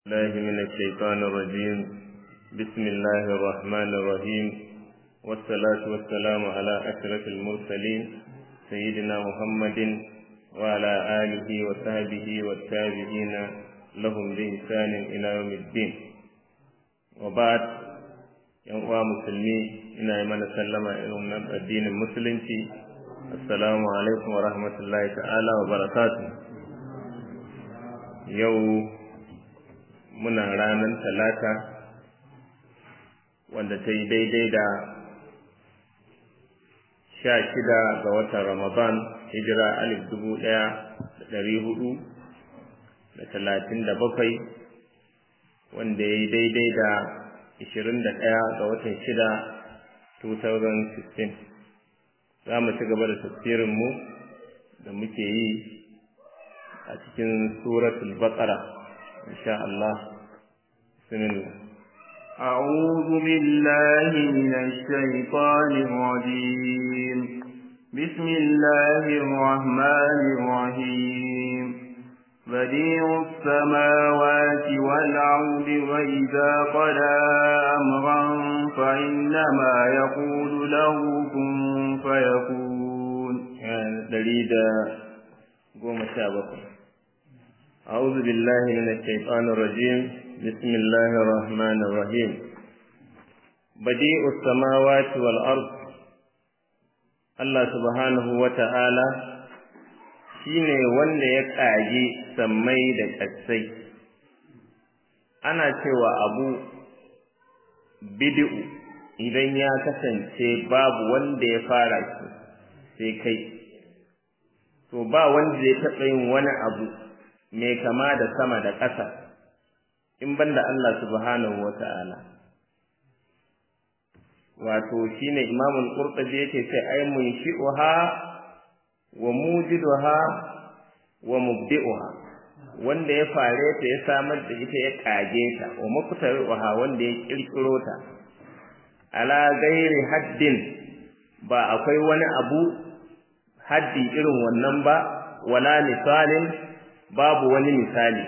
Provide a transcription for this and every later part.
الله من الشيطان الرجيم بسم الله الرحمن الرحيم والصلاة والسلام على أشرف المرسلين سيدنا محمد وعلى آله وصحبه والتابعين لهم بإحسان إلى يوم الدين وبعد yan uwa musulmi ina yi mana sallama irin nan addinin musulunci assalamu alaikum wa rahmatullahi ta'ala wa barakatuh yau muna ranar talata wanda ta yi daidai da sha shida ga watan ramadan hijira alif dubu ɗaya da ɗari hudu da talatin da bakwai wanda ya yi daidai da ishirin da ɗaya ga watan shida 2016 za mu ci gaba da tafsirinmu da muke yi a cikin suratul baqara إن شاء الله بسم الله أعوذ بالله من الشيطان الرجيم بسم الله الرحمن الرحيم بديع السماوات والأرض وإذا قضى أمرا فإنما يقول له كن فيكون دليل قوم الشابكم أعوذ بالله من الشيطان الرجيم بسم الله الرحمن الرحيم بديع السماوات والأرض الله سبحانه وتعالى shine wanda ya ƙage sammai da ƙasai ana cewa abu bid'u idan ya kasance babu wanda ya fara shi sai kai to ba wanda ya taɓa yin wani abu mai kama da sama da ƙasa in banda Allah subhanahu wa ta'ala wato shine imamul qurtubi yake ce ai mun shi'uha wa mujiduha wa mubdi'uha wanda ya fare ta ya samar da ita ya kage ta wa muktaruha wanda ya kirkiro ta ala gairi haddin ba akwai wani abu haddi irin wannan ba wala misalin babu wani misali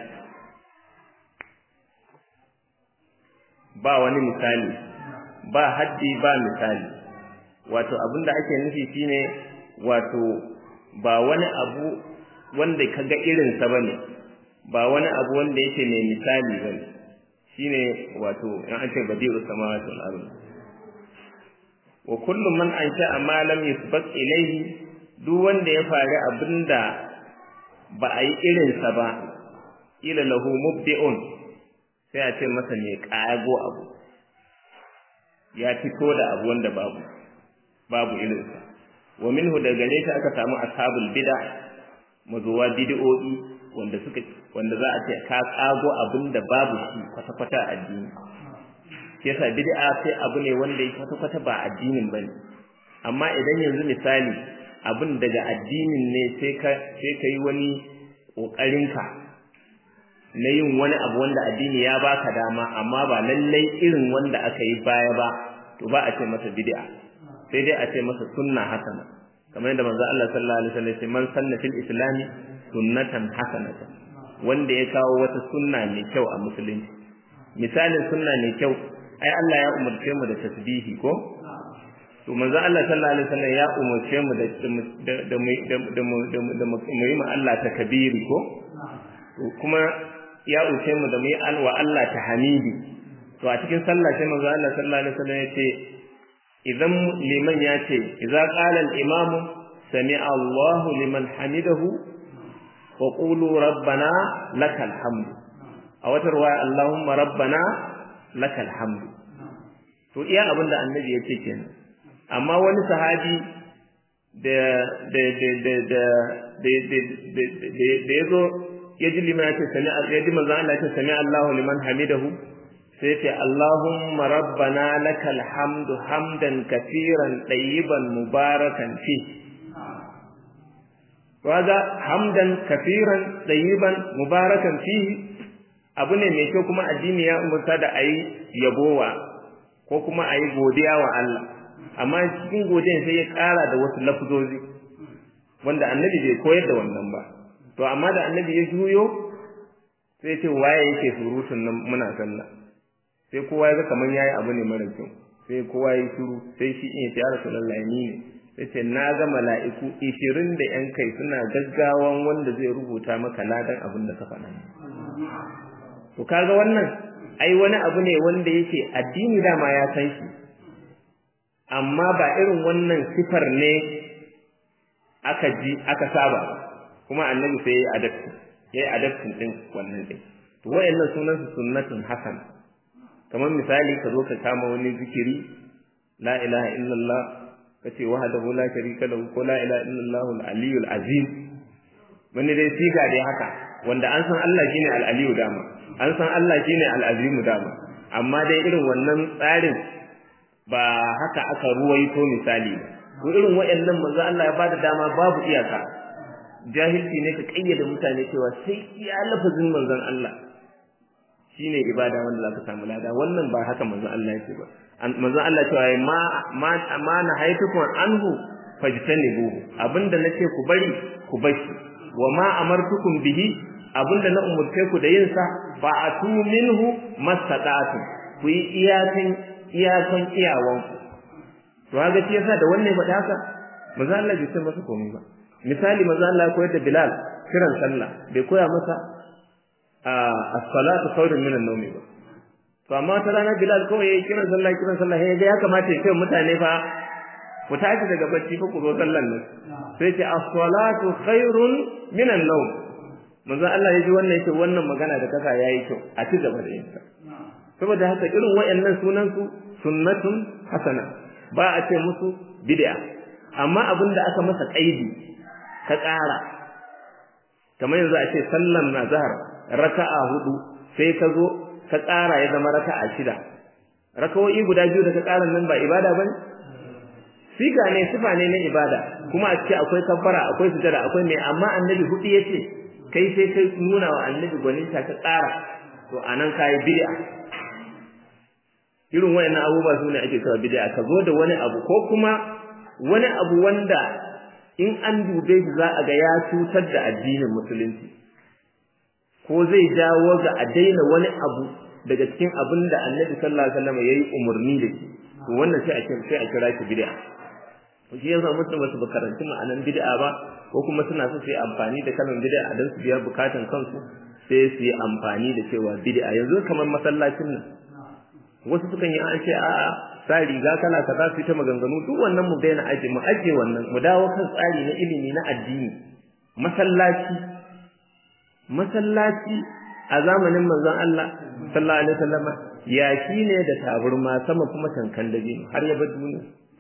ba wani misali ba haddi ba misali wato abinda ake nufi shine wato ba wani abu wanda kaga irinsa bane ba wani abu wanda yake mai misali bane shine wato in an ce badi'u samawati wal ardh wa kullu man ansha ma lam yusbaq ilayhi duk wanda ya fari abinda ba a yi irinsa ba ila lahu mubdi'un sai a ce masa mai ƙago abu ya fito da abu wanda babu babu irinsa wa minhu da gare shi aka samu ashabul bid'a mazuwa bid'o'i wanda suka wanda za a ce ka ƙago abin da babu shi kwata-kwata a addini shi yasa bid'a sai abu ne wanda ya kwata-kwata ba addinin bane amma idan yanzu misali abin daga addinin ne sai ka sai ka yi wani ƙoƙarinka na yin wani abu wanda addini ya baka dama amma ba lallai irin wanda aka yi baya ba to ba a ce masa bid'a sai dai a ce masa sunna hasana kamar yadda manzo Allah sallallahu alaihi wasallam ya man sanna fil islami sunnatan hasanatan wanda ya kawo wata sunna mai kyau a musulunci misalin sunna mai kyau ai Allah ya umarce mu da tasbihi ko to manzo Allah sallallahu alaihi wasallam ya umarce mu da da da da mu yi ma Allah takbiri ko to kuma ya umarce mu da mu yi alwa Allah tahmidi to a cikin sallah sai manzo Allah sallallahu alaihi wasallam ya ce idan liman ya ce idza qala al imam sami'a Allahu liman hamidahu wa qulu rabbana lakal hamdu a wata ruwaya Allahumma rabbana lakal hamdu to iya abinda annabi ya ce kenan amma wani sahabi da da da da da da da yazo ya ji liman ce sami ya ji manzon Allah ce sami Allahu liman hamidahu sai ce Allahumma rabbana lakal hamdu hamdan kaseeran tayyiban mubarakan fi waga hamdan kaseeran tayyiban mubarakan fi abu ne mai kyau kuma addini ya umurta da ayi yabowa ko kuma ayi godiya wa Allah amma cikin godiyan sai ya ƙara da wasu lafzozi wanda annabi bai koyar da wannan ba to amma da annabi ya juyo sai ce waye yake surutun nan muna sallah sai kowa ya ga kaman yayi abu ne mara kyau sai kowa ya shiru sai shi in ya rasulullahi ni ne sai ce na ga mala'iku 20 da yan kai suna gaggawan wanda zai rubuta maka ladan abin da ka faɗa to kaga wannan ai wani abu ne wanda yake addini dama ya san shi amma ba irin wannan sifar ne aka ji aka saba kuma annabi sai ya adapti ya yi adaptin din wannan din to wayannan sunan su sunnatun hasan kamar misali ka zo ka kama wani zikiri la ilaha illallah kace wahdahu la sharika lahu ko la ilaha illallah al-aliyyul azim wani dai siga dai haka wanda an san Allah shine al-aliyyu dama an san Allah shine al-azimu dama amma dai irin wannan tsarin ba haka aka ruwaito misali ba ko irin wayannan manzo Allah ya bada dama babu iyaka jahilci ne ka kayyade mutane cewa sai iya lafazin manzon Allah shine ibada wanda zaka samu lada wannan ba haka manzon Allah yake ba manzon Allah cewa ma ma ma na haitukum anhu fajtanibu abinda nace ku bari ku bashi wa ma amartukum bihi abinda na umurce ku da yin sa fa atu minhu mastata'tum ku yi iyakan iyakan iyawan ku to kaga shi yasa da wannan faɗa haka manzo Allah bai ce masa komai ba misali manzo Allah ya koyar da Bilal kiran sallah bai koya masa as-salatu khairun min an-nawm ba to amma ta rana Bilal kawai yayi kiran sallah kiran sallah ya ga ya kamata ya ce mutane fa ku tashi daga bacci fa ku zo sallan nan sai ce as-salatu khairun min an-nawm manzo Allah ya ji wannan yake wannan magana da kasa yayi kyau a ci gaba da yin saboda haka irin wayannan sunan su sunnatun hasana ba a ce musu bid'a amma abinda aka masa kaidi ka ƙara kamar yanzu a ce sallan nazhar raka'a hudu sai ka zo ka ƙara ya zama raka'a shida rakawoyi guda biyu da ka ƙara nan ba ibada bane siga ne sifa ne na ibada kuma a ce akwai kabbara akwai sujada akwai mai amma annabi hudu yace kai sai kai nuna wa annabi gwaninta ka ƙara to anan kai bid'a irin wayannan abubuwa su ne ake cewa bid'a ka zo da wani abu ko kuma wani abu wanda in an dube shi za a ga ya cutar da addinin musulunci ko zai jawo ga a daina wani abu daga cikin abin da annabi sallallahu alaihi wasallam yayi umarni da shi to wannan sai a kira sai a kira shi bid'a to shi yasa mutum ba su karanci ma'anan bid'a ba ko kuma suna so su yi amfani da kalmar bid'a dan su biya bukatun kansu sai su yi amfani da cewa bid'a yanzu kamar masallacin nan wasu sukan yi an ce a'a sa riga kala kaza su ta maganganu duk wannan mu daina aje mu aje wannan mu dawo kan tsari na ilimi na addini masallaci masallaci a zamanin manzon Allah sallallahu alaihi wasallam ya ne da taburma sama kuma tankan dabe har ya bar duniya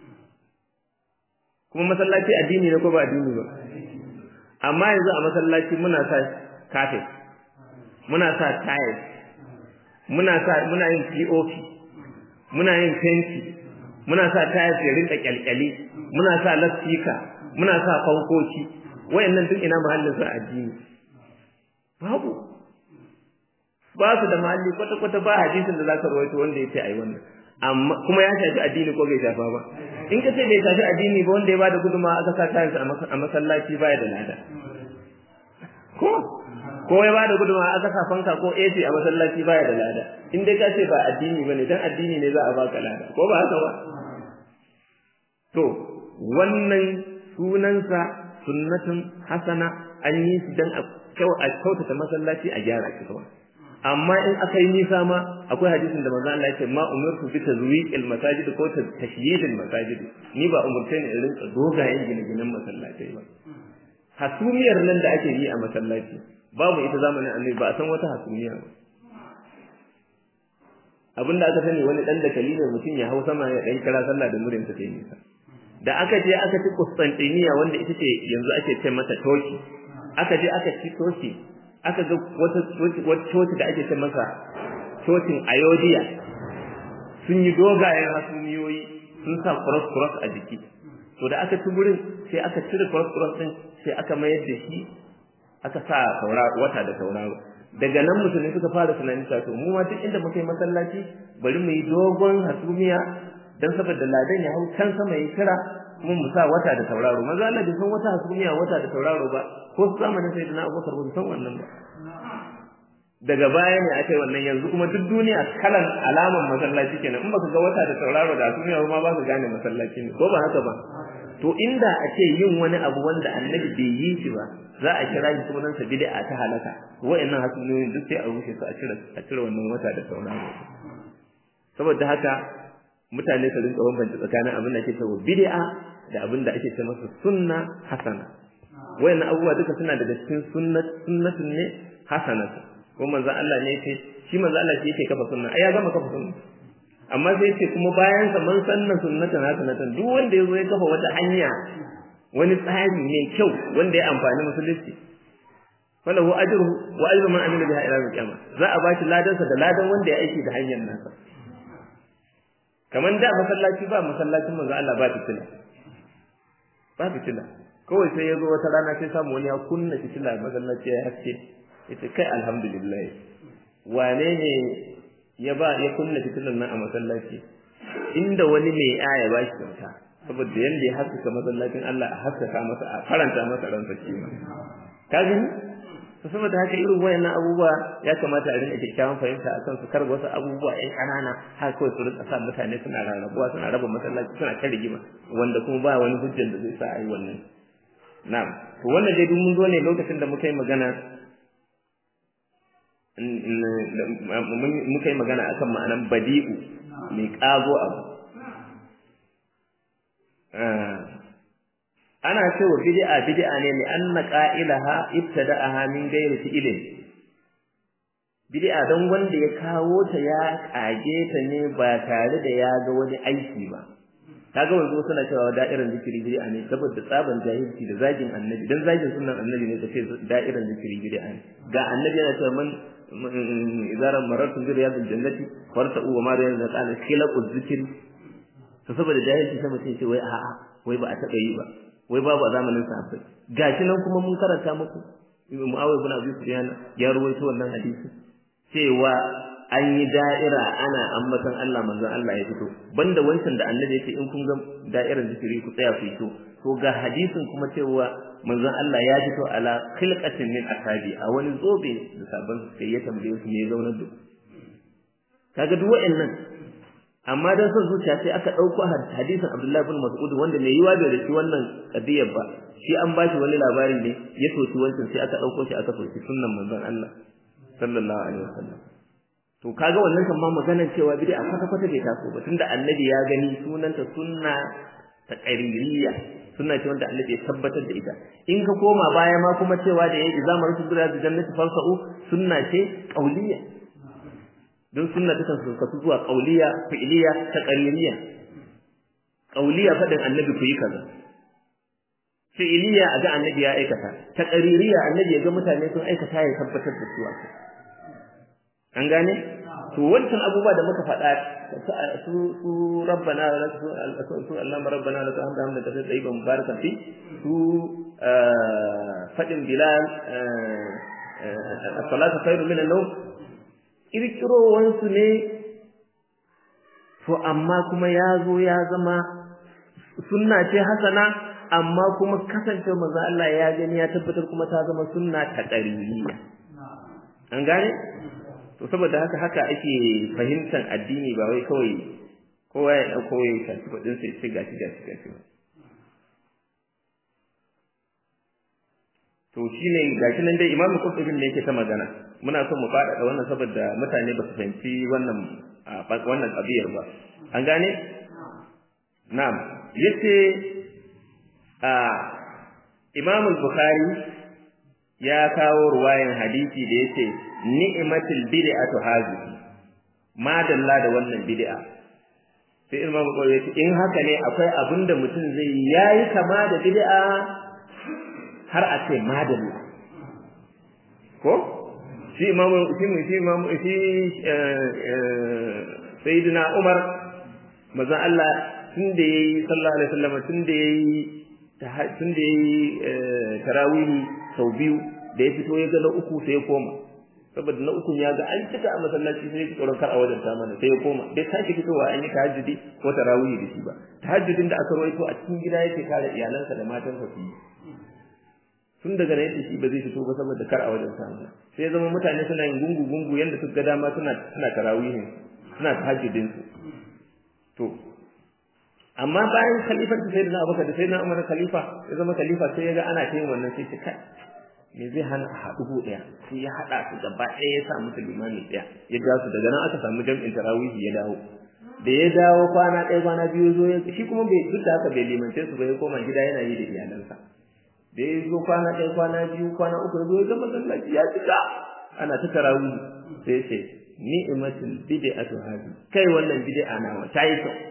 kuma masallaci addini ne ko ba addini ba amma yanzu a masallaci muna sa kafe muna sa tiles muna sa muna yin POP muna yin fenti muna sa tayar ya rinka kyalkyali muna sa lasfika muna sa fankoki wayannan duk ina mahallin su addini babu ba su da mahalli kwata kwata ba hadisin da zaka rawaito wanda yace ai wannan amma kuma ya shafi addini ko bai shafa ba in ka ce bai shafi addini ba wanda ya bada guduma aka sa tayar a masallaci baya da lada ko ko ya bada guduma aka sa fanka ko AC a masallaci baya da lada in dai ka ce ba addini bane dan addini ne za a baka lada ko ba haka ba to wannan sunansa sunnatun hasana an yi shi dan a kyautata masallaci a gyara shi kawai amma in aka yi nisa ma akwai hadisin da manzo Allah ya ce ma umirtu bi tazwiqil masajid ko tashyidil masajid ni ba umurce ni in rinka dogayen gine-ginen masallatai ba hasumiyar nan da ake yi a masallaci babu ita zamanin annabi ba a san wata hasumiya ba abinda aka sani wani dan dakali ne mutum ya hau sama ya dan kira sallah da murin ta kai nisa da aka je aka ci Constantinople wanda ita ce yanzu ake ce mata Turkey aka je aka ci Turkey aka ga wata wata coci da ake ce masa cocin Ayodhya sun yi dogayen hasumiyoyi sun sa cross cross a jiki to da aka ci gurin sai aka cire cross cross din sai aka mayar da shi aka sa wata da tauraro daga nan musulmi suka fara tunanin cewa to mu ma duk inda muka yi masallaci bari mu yi dogon hasumiya dan saboda ladan ya hau can sama ya kira kuma mu sa wata da tauraro maza Allah bai san wata hasumiya wata da tauraro ba ko zamanin sayyidina Abubakar bai san wannan ba daga baya ne aka yi wannan yanzu kuma duk duniya kalan alaman masallaci kenan in baka ga wata da tauraro da duniya ma ba ka gane masallaci ne ko ba haka ba to inda a ce yin wani abu wanda annabi bai yi shi ba za a kira shi sunan sa bid'a ta halaka wa'annan hasunoyin duk sai a rushe su a cire a cire wannan wata da tauraro saboda haka mutane su rinka bambanta tsakanin abin da ake cewa bid'a da abin da ake ce masa sunna hasana wayannan abubuwa duka suna daga cikin sunnat sunnatun ne hasanatu ko manzo Allah ne yace shi manzo Allah shi yake kafa sunna ai ya gama kafa sunna amma sai yace kuma bayan sa man sanna sunnatan hasanatan duk wanda yazo ya kafa wata hanya wani tsari mai kyau wanda ya amfani musulunci falahu ajruhu wa ajru man amila biha ila al-qiyamah za a bashi ladansa da ladan wanda ya aiki da hanyar nasa kaman da masallaci ba masallacin manzo Allah ba fitila ba fitila kawai sai ya zo wata rana sai samu wani ya kunna fitila masallaci ya haske yace kai alhamdulillah wane ne ya ba ya kunna fitilan nan a masallaci inda wani mai aya ba shi kyauta saboda yanda ya haskaka masallacin Allah a haskaka masa a faranta masa ransa shi ma ka gani to saboda haka irin wayannan abubuwa ya kamata a rinka kyakkyawan fahimta a kan su kar wasu abubuwa ƴan ƙanana har kawai su rinka sa mutane suna rarrabuwa suna raba masallaci suna ta rigima wanda kuma ba wani hujjar da zai sa a yi wannan na'am to wannan dai duk mun zo ne lokacin da muka yi magana muka yi magana akan ma'anan badi'u mai ƙago abu ana cewa bid'a bid'a ne li anna qa'ilaha ibtada'aha min ghairi fi'lin bid'a don wanda ya kawo ta ya kage ta ne ba tare da ya ga wani aiki ba kaga wanzu suna cewa da'irar zikiri bid'a ne saboda tsaban jahilci da zagin annabi dan zagin sunan annabi ne kace da'irar zikiri bid'a ne ga annabi yana cewa man idara marartu bi riyadil jannati farta'u wa ma riyadil qala khilaqu zikri to saboda jahilci sai mutum ce wai a'a wai ba a taba yi ba wai babu a zamanin sahabbai gashi nan kuma mun karanta muku Muawiya ibn Abi Sufyan ya ruwaito wannan hadisi cewa an yi da'ira ana ambatan Allah manzon Allah ya fito banda wancan da annabi yake in kun ga da'irar zikiri ku tsaya ku to to ga hadisin kuma cewa manzon Allah ya fito ala khilqatin min asabi a wani zobe da sabon sai ya tambaye su me zaunar da kaga duk wa'annan amma dan son zuciya sai aka dauko hadisin Abdullah ibn Mas'ud wanda mai yiwa bai riki wannan kadiyar ba shi an bashi wani labari ne ya soki wancan sai aka dauko shi aka soki sunnan manzon Allah sallallahu alaihi wasallam to kaga wannan kan ma maganar cewa bid'a kwata kwata bai taso ba tunda annabi ya gani sunanta sunna ta qaririya sunna ce wanda annabi ya tabbatar da ita in ka koma baya ma kuma cewa da yayi zamar su da jannati falsa'u sunna ce qauliyya don sunna ta kan kasu zuwa qauliya fi'liya ta qaririya qauliya fadin annabi ku yi kaza fi'liya a ga annabi ya aikata ta qaririya annabi ya ga mutane sun aikata ya tabbatar da su an gane to wancan abubuwa da muka faɗa su su rabbana wa su su Allah rabbana la ta'hamdu hamdan kathira tayyiban mubarakan fi su fadin bilal as-salatu khairu min an-nawm kirkirowansu ne to amma kuma ya zo ya zama sunna ce hasana amma kuma kasance manzo Allah ya gani ya tabbatar kuma ta zama sunna ta qariniya an gane to saboda haka haka ake fahimtar addini ba wai kawai kowa ya dauko ya tafi kudin sai sai gashi gashi gashi to shine gashi nan dai imamu qurtubi ne yake ta magana muna son mu faɗaɗa wannan saboda mutane ba su fahimci wannan wannan ƙabiyar ba an gane na'am yace a Imam al-Bukhari ya kawo ruwayan hadisi da yace ni'matul bid'atu hazihi madalla da wannan bid'a sai Imam al yace in haka ne akwai abinda mutum zai yayi kama da bid'a har a ce madalla ko shi imamu shi shi imamu shi sayyidina Umar manzon Allah tun da yayi sallallahu alaihi wasallam tun da yayi tun da yayi tarawih sau biyu da ya fito ya ga na uku sai ya koma saboda na uku ya ga an cika a masallaci sai ya tsoron kar a wajen ta mana sai ya koma bai sake fitowa an yi tahajjudi ko tarawih da shi ba tahajjudin da aka rawaito a cikin gida yake kare iyalansa da matansa su yi tun daga nan shi ba zai fito ba saboda kar a wajen samu sai zama mutane suna yin gungu gungu yanda suka ga dama suna suna tarawihin suna tahajjudin su to amma bayan khalifar da sayyidina Abubakar da sayyidina Umar khalifa ya zama khalifa sai ya ga ana ta yin wannan sai ce kai me zai hana a haɗu ko ɗaya sai ya haɗa su gaba ɗaya ya sa musu limami ɗaya ya ja su daga nan aka samu jam'in tarawihi ya dawo da ya dawo kwana ɗaya kwana biyu zo ya shi kuma bai duk da haka bai limance su ba ya koma gida yana yi da iyalansa da ya zo kwana ɗaya kwana biyu kwana uku ya zo ya ga masallaci ya cika ana ta tarawihi sai ya ce ni'matul bid'atu hadi kai wannan bid'a nawa ta yi kyau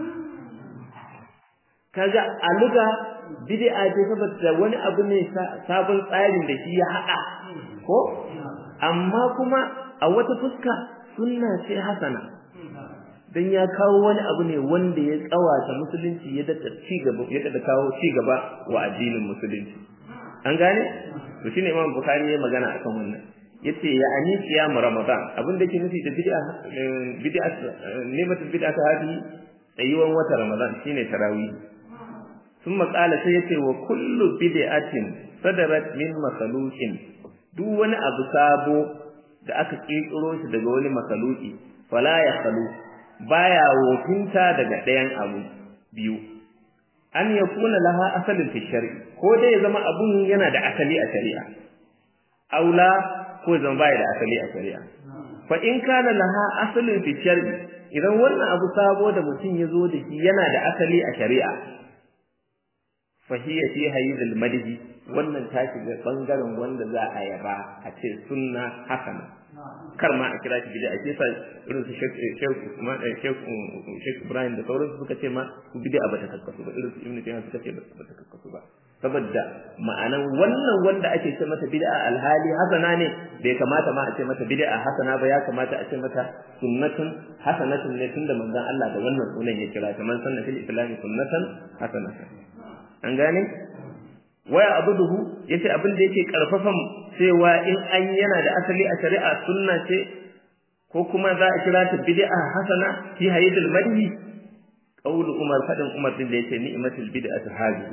kaga a luga bid'a ce saboda wani abu ne sabon tsarin da shi ya haɗa ko amma kuma a wata fuska sunna ce hasana dan ya kawo wani abu ne wanda ya tsawata musulunci ya dada ci gaba ya dada kawo ci gaba wa addinin musulunci an gane to shine Imam Bukhari ya magana akan wannan yace ya ani siyam ramadan abin da yake nufi da bid'a bid'a nimatul bid'a ta hadi tsayuwan wata ramadan shine tarawih ثم قال sai yace wa kullu bid'atin sadarat min makhluqin duk wani abu sabo da aka kirkiro shi daga wani makhluqi fala ya khalu baya wofinta daga ɗayan abu biyu an yakuna laha asalin fi shar'i ko dai ya zama abun yana da asali a shari'a aula ko zama baya da asali a shari'a fa in kana laha asalin fi shar'i idan wannan abu sabo da mutum ya zo da shi yana da asali a shari'a fahiya fi hayyizul madhi wannan ta shiga bangaren wanda za a yaba a ce sunna hasana kar ma a kira shi bid'a ake sa irin su Sheikh Sheikh Usman Sheikh Sheikh Ibrahim da sauransu suka ce ma su bid'a bata kakkasu ba irin su Ibn Taymiyyah suka ce bata kakkasu ba saboda ma'anan wannan wanda ake ce mata bid'a alhali hasana ne bai kamata ma a ce mata bid'a hasana ba ya kamata a ce mata sunnatun hasanatun ne tunda manzon Allah da wannan sunan ya kira ta man sanna fil islam sunnatan hasanatan an gane waya abuduhu yace abin da yake karfafan cewa in an yana da asali a shari'a sunna ce ko kuma za a kira ta bid'a hasana fi hayyidul madhi qaulu umar fadin umar din da yace ni'matul bid'atu hadhihi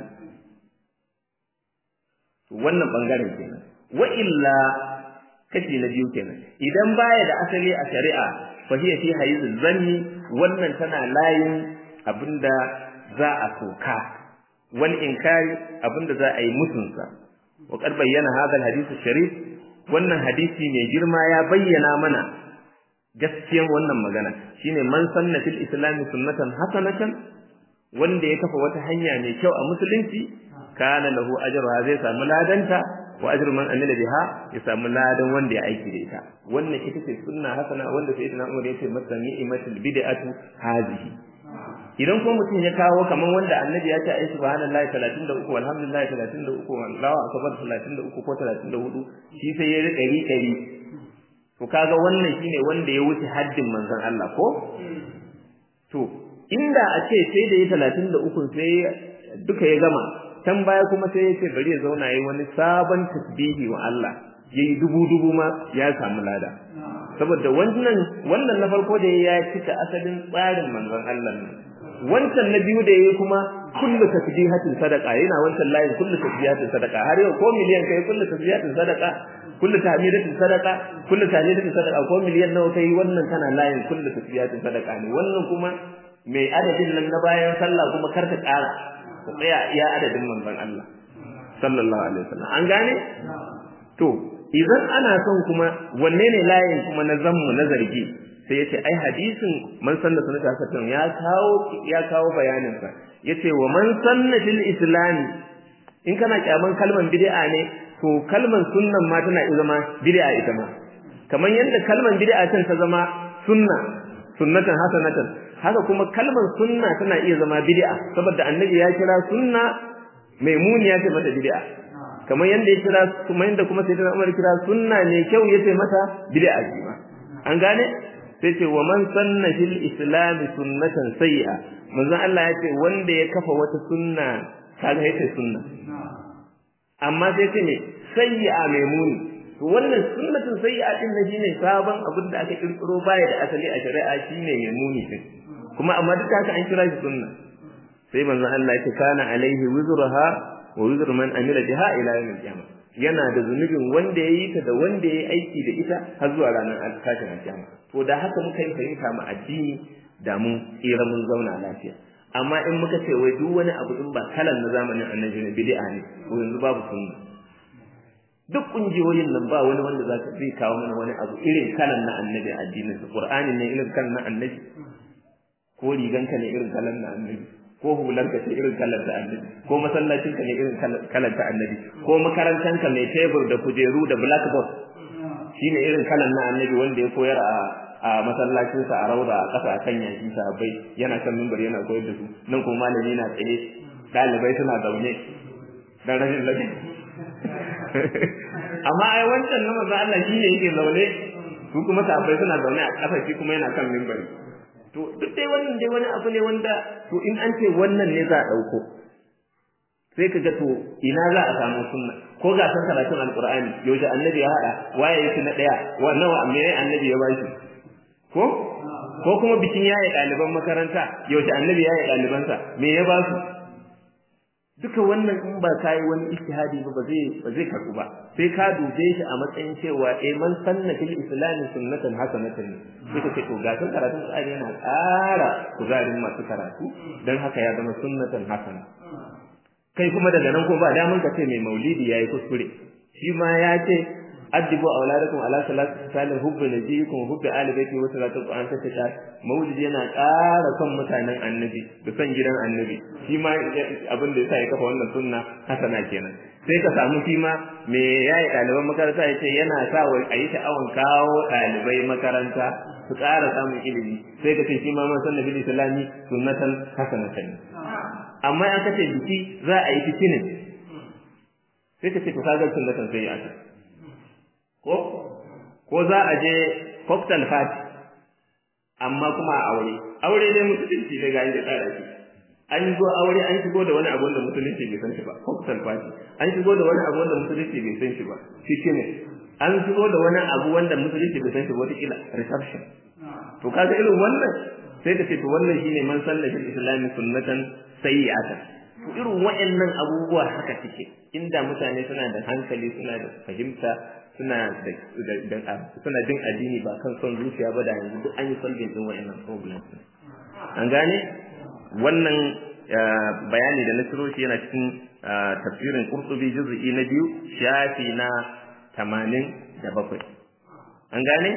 to wannan bangaren kenan wa illa kashi na biyu kenan idan baya da asali a shari'a fa hiya fi hayyidul zanni wannan tana layin abinda za a soka wal inkari abinda za a yi mutunsa wa qad bayyana hadha al sharif wannan hadisi mai girma ya bayyana mana gaskiyan wannan magana shine man sanna fil islam sunnatan hasanatan wanda ya kafa wata hanya mai kyau a musulunci kana lahu ajruha zai samu ladanta wa ajru man amila biha ya samu ladan wanda ya aiki da ita wannan ita ce sunna hasana wanda sayyidina Umar ya ce masa ni'matul bid'atu hazihi idan ko mutum ya kawo kaman wanda annabi ya ce ai subhanallahi 33 walhamdulillahi 33 wallahu akbar 33 ko 34 shi sai ya rika ri dari to kaga wannan shine wanda ya wuce haddin manzon Allah ko to inda a ce sai da ya 33 sai duka ya gama can baya kuma sai ya ce bari ya zauna yayi wani sabon tasbihi wa Allah yayi dubu dubu ma ya samu lada saboda wannan wannan na farko da ya cika asalin tsarin manzon Allah ne wancan na biyu da yayi kuma kullu tasbihatin sadaqa yana wancan layin kullu tasbihatin sadaqa har yau ko miliyan kai kullu tasbihatin sadaqa kullu tahmidatin sadaqa kullu tahmidatin sadaqa ko miliyan nawa kai wannan tana layin kullu tasbihatin sadaqa ne wannan kuma mai adadin nan na bayan sallah kuma kar ta ƙara ka tsaya iya adadin manzon Allah sallallahu alaihi wasallam an gane to idan ana son kuma wanne ne layin kuma na zammu na zargi sai yace ai hadisin man sanna sunnata hasan ya kawo ya kawo bayanin sa yace wa man sanna fil islam in kana kyaman kalman bid'a ne to kalman sunnan ma tana zama bid'a ita ma kamar yadda kalman bid'a can ta zama sunna sunnatan hasanatan haka kuma kalman sunna tana iya zama bid'a saboda annabi ya kira sunna maimuni ya ce mata bid'a kamar yadda ya kira kuma yadda kuma sai Umar kira sunna ne kyau yace mata bid'a ce ma an gane sai ce wa man sanna fil islam sunnatan sayyi'a manzon Allah ya ce wanda ya kafa wata sunna kaga yace sunna amma sai ce ne sayyi'a mai muni to wannan sunnatun sayyi'a din ne shine sabon abin da aka kirkiro baya da asali a shari'a shine mai muni din kuma amma duk haka an kira shi sunna sai manzon Allah ya ce kana alaihi wizruha wa wizru man amila biha ila yawmil qiyamah yana da zunubin wanda ya yi ta da wanda ya yi aiki da ita har zuwa ranar tashin alkiyama to da haka muka yi fahimta mu addini da mun tsira mun zauna lafiya amma in muka ce wai duk wani abu in ba kalan na zamanin annabi ne bid'a ne ko yanzu babu sunna duk kungiyoyin nan ba wani wanda za ka zai kawo mana wani abu irin kalan na annabi addinin su qur'ani ne irin kalan na annabi ko riganka ne irin kalan na annabi ko hularka ce irin kalar da annabi ko masallacinka ne irin kalar ta annabi ko makarantanka mai tebur da kujeru da blackboard shine irin kalan na annabi wanda ya koyar a a masallacinsa a rauda a ƙasa a kan yaki sahabbai yana kan mimbar yana koyar da su nan kuma malami na tsaye ɗalibai suna zaune dan rashin lafiya amma ai wancan na manzo Allah shine yake zaune su kuma sahabbai suna zaune a ƙasa shi kuma yana kan mimbari to duk dai wannan dai wani abu ne wanda to in an ce wannan ne za a ɗauko sai ka ga to ina za a samu sunna ko ga san karatun alqur'ani yaushe annabi ya hada waye yake na daya wannan wa me annabi ya bashi ko ko kuma bikin yaye ɗaliban makaranta yaushe annabi yaye ɗalibansa me ya ba su duka wannan in ba kai wani ijtihadi ba zai ba zai karbu ba sai ka dube shi a matsayin cewa eh man sanna fil islam sunnatan hasanatan sai ka ce to ga san karatun Qur'ani yana ƙara kuzarin masu karatu dan haka ya zama sunnatan hasana kai kuma daga nan ko ba damun ka ce mai maulidi yayi kuskure shi ma ya ce addibu auladakum ala salati salih hubbi nabiyikum hubbi ali baiti wa salatu qur'an ta ta maulidi yana ƙara son mutanen annabi da son gidan annabi shi ma abin da yasa ya kafa wannan sunna hasana kenan sai ka samu shi ma me yayi ɗaliban makaranta ya ce yana sa wa a yi sha'awan kawo ɗalibai makaranta su ƙara samun ilimi sai ka ce shi ma man sanna bil islami sunnatan hasanatan amma an kace biki za a yi fitinin sai ka ce to kaga sunnatan sai a ko ko za a je cocktail party amma kuma a aure aure ne musulunci daga inda tsara shi an zo aure an shigo da wani abu wanda musulunci bai san shi ba cocktail party an shigo da wani abu wanda musulunci bai san shi ba fitinin an shigo da wani abu wanda musulunci bai san shi ba wata kila reception to kaga irin wannan sai ka ce to wannan shine man salla fil islami sunnatan sayyi'atan to irin waɗannan abubuwa haka suke inda mutane suna da hankali suna da fahimta suna da suna jin addini ba kan son zuciya ba da yanzu duk an yi solving din waɗannan problems an gane wannan bayani da na ciro shi yana cikin tafsirin Qurtubi juz'i na biyu shafi na 87 an gane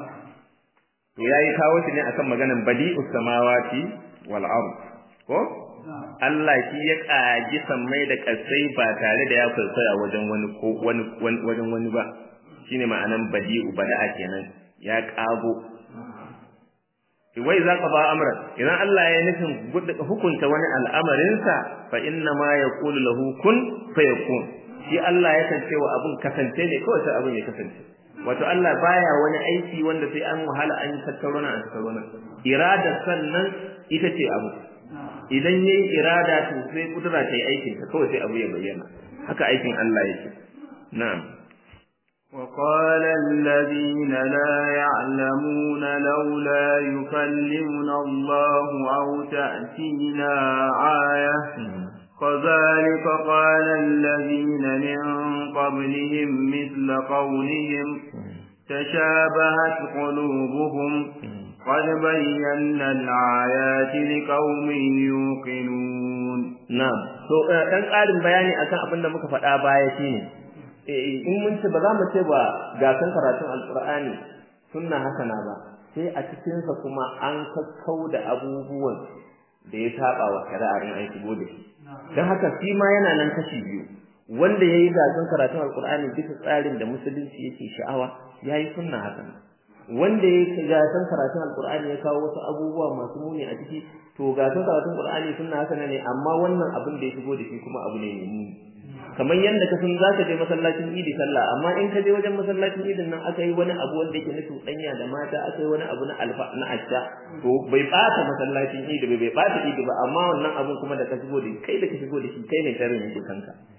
to yayi kawo shi ne akan maganan badi'us samawati wal ard ko Allah shi ya kaji sammai da kasai ba tare da ya kwaikwaya wajen wani ko wani wajen wani ba shine ma'anan badi'u bada'a kenan ya kago wai za ka ba amran idan Allah ya nufin hukunta wani al'amarinsa fa inna ma yaqulu lahu kun fayakun shi Allah ya kance wa abun kasance ne kawai sai abun ya kasance wato Allah baya wani aiki wanda sai an wahala an tattauna an tattauna irada sannan ita ce abu idan yayi irada to sai kudura ta yi aikin ta kawai sai abu ya bayyana haka aikin Allah yake na'am وقال الذين لا يعلمون لولا يكلمنا الله أو تأتينا آية كذلك قال الذين من قبلهم مثل قولهم تشابهت قلوبهم قد بينا الآيات لقوم يوقنون نعم to dan ƙarin bayani akan abin da muka faɗa baya shine in mun ce ba za mu ce ba ga kan karatun alqur'ani sunna hasana ba sai a cikin sa kuma an kakkau da abubuwan da ya saba wa shari'a in an shigo da shi dan haka shi ma yana nan kashi biyu wanda yayi gasan karatun alqur'ani bisa tsarin da musulunci yake sha'awa yayi sunna hasana wanda ya gasan karatun alqur'ani ya kawo wasu abubuwa masu muni a ciki to gasan karatun alqur'ani sunna hasana ne amma wannan abin da ya shigo da shi kuma abu ne mai muni kamar yadda ka san zaka je masallacin idi sallah amma in ka je wajen masallacin idin nan aka yi wani abu wanda yake na cuɗanya da mata aka yi wani abu na alfa na asha to bai bata masallacin idi bai bai bata idi ba amma wannan abun kuma da ka shigo da kai da ka shigo da shi kai ne sharrin yake kanka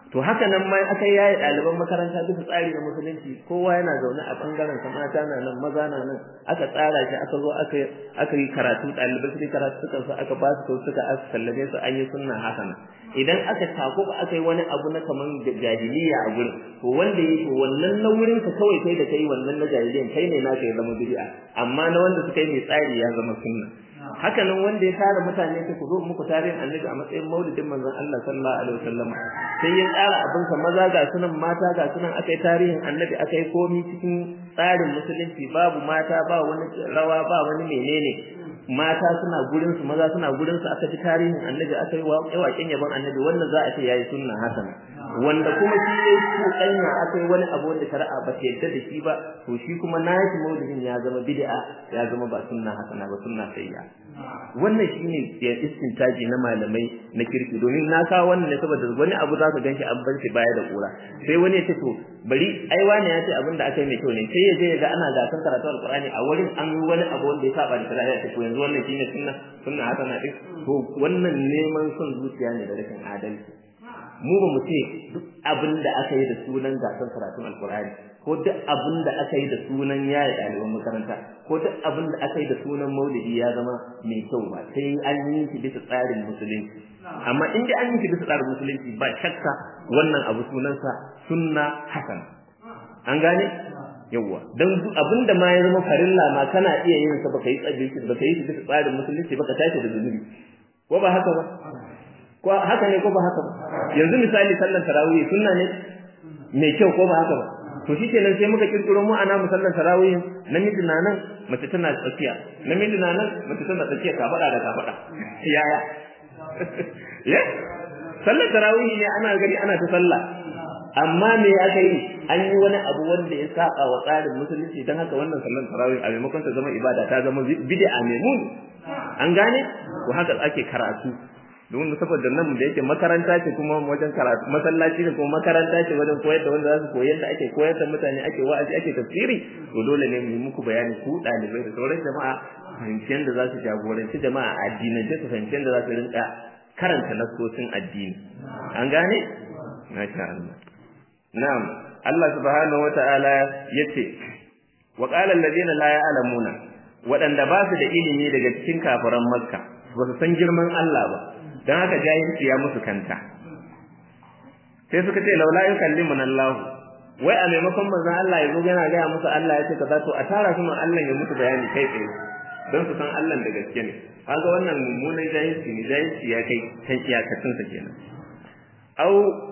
to haka nan ma aka yaye ɗaliban makaranta bisa tsari na musulunci kowa yana zaune a bangaren sa mata na nan maza na nan aka tsara shi aka zo aka aka yi karatu ɗalibai su karatu suka so aka ba su suka aka sallame su an yi sunna hasana idan aka tako ba aka yi wani abu na kaman jahiliya a gurin to wanda yi to wannan na wurin ka kawai kai da kai wannan na jahiliyan kai ne naka ya zama bid'a amma na wanda suka yi mai tsari ya zama sunna haka nan wanda ya tara mutane ta ku zo muku tarihin annabi a matsayin maulidin manzon Allah sallallahu alaihi wasallam sai ya tsara abin sa maza ga sunan mata ga sunan akai tarihin annabi akai komi cikin tsarin musulunci babu mata ba wani rawa ba wani menene mata suna gurin su maza suna gurin su aka ji tarihin annabi aka yi waƙen yaban annabi wannan za a ce yayi sunna hasana wanda kuma shi ne kokanya aka yi wani abu wanda shari'a ba ta yarda da shi ba to shi kuma nashi maulidin ya zama bid'a ya zama ba sunna hasana ba sunna sayya wannan shine ya istintaji na malamai na kirki domin na kawo wannan ne saboda wani abu za ka ganshi an bar shi baya da kura sai wani ya ce to bari ai wani ya ce abin da aka yi mai kyau ne sai ya je ya ga ana gasan karatu alqur'ani a wurin an yi wani abu wanda ya saba da shari'a ya ce to yanzu wannan shine sunna sunna hasana din to wannan neman son zuciya ne da rashin adalci mu ba mu ce duk abin da aka yi da sunan gasar karatun alkur'ani ko duk abin da aka yi da sunan yaya ɗaliban makaranta ko duk abin da aka yi da sunan maulidi ya zama mai kyau ba sai an yi shi bisa tsarin musulunci amma in dai an yi shi bisa tsarin musulunci ba shakka wannan abu sunansa sunna hasan an gane yawwa dan abin da ma ya zama farilla ma kana iya yin sa baka yi tsabi baka yi shi bisa tsarin musulunci baka tashi da zunubi ko ba haka ba ko haka ne ko ba haka ba yanzu misali sallar tarawih sunna ne mai kyau ko ba haka ba to shikenan sai muka kirkiro mu ana musallan tarawih namiji na nan mace tana tsakiya namiji na nan mace tana tsakiya ka fada da ka fada yaya ya sallar tarawih ne ana gari ana ta sallah amma me aka yi an yi wani abu wanda ya saba wa tsarin musulunci dan haka wannan sallar tarawih a maimakon ta zama ibada ta zama bid'a mai mun an gane ko haka ake karatu don saboda nan da yake makaranta ce kuma wajen karatu masallaci ne kuma makaranta ce wajen koyar da wanda za su koyar da ake koyar da mutane ake wa'azi ake tafsiri to dole ne mu yi muku bayani ku dalibai da sauran jama'a fahimciyar da za su jagoranci jama'a a addinance su fahimciyar da za su rinka karanta nasosin addini an gane masha Allah na'am Allah subhanahu wata'ala yace wa qala alladhina la ya'lamuna waɗanda ba su da ilimi daga cikin kafiran makka ba su san girman Allah ba dan haka jahilci ya musu kanta sai suka ce laula yukallimuna Allah wai a maimakon manzon Allah yazo yana ga musu Allah ya ce kaza to a tara su Allah ya musu bayani kai tsaye don su san Allah da gaske ne kaga wannan mummunan jahilci ne jahilci ya kai kan iyakacin sa kenan au